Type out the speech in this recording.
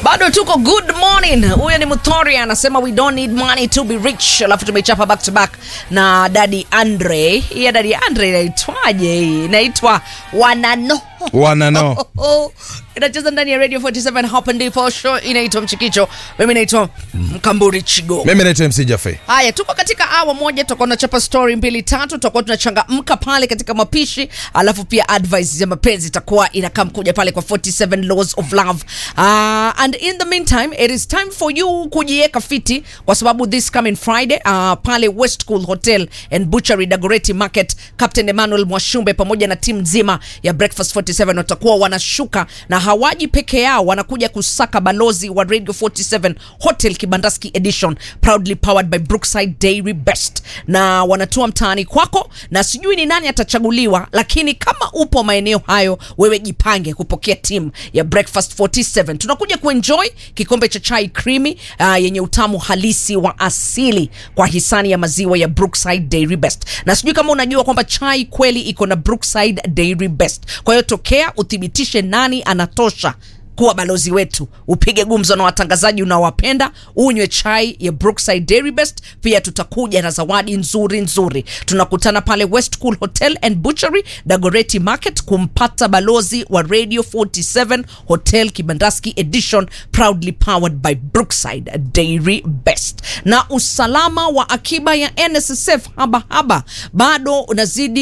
bado tuko good morning huyo ni muthori anasema we don't need money to be rich alafu tumechapa back to back na dadi andre hiya dadi andre inaitwaje hii inaitwa wanano wanano inacheza ndani ya radio 47 hapa ndipo show inaitwa mchikicho mimi naitwa mkamburi chigo mimi naitwa mc jafe haya tuko katika awa moja tutakuwa tunachapa story mbili tatu tutakuwa tunachangamka pale katika mapishi alafu pia advice ya mapenzi itakuwa inakaa mkuja pale kwa 47 laws of love uh, and in the meantime it is time for you kujiweka fiti kwa sababu this coming friday uh, pale west cool hotel and butchery dagoreti market captain emmanuel mwashumbe pamoja na timu nzima ya breakfast 47 watakuwa wanashuka na hawaji peke yao wanakuja kusaka balozi wa radio 47 hotel kibandaski edition proudly powered by brookside dairy best na wanatua mtaani kwako na sijui ni nani atachaguliwa lakini kama upo maeneo hayo wewe jipange kupokea timu ya breakfast 47 tunakuja kuenjoy kikombe cha chai creamy uh, yenye utamu halisi wa asili kwa hisani ya maziwa ya brookside dairy best na sijui kama unajua kwamba chai kweli iko na brookside dairy best kwa hiyo tokea uthibitishe nani anatosha kuwa balozi wetu upige gumzo na watangazaji unaowapenda unywe chai ya brookside dairy best pia tutakuja na zawadi nzuri nzuri tunakutana pale west cool hotel and butchery dagoreti market kumpata balozi wa radio 47 hotel kibandaski edition proudly powered by brookside dairy best na usalama wa akiba ya nssf haba haba bado unazidi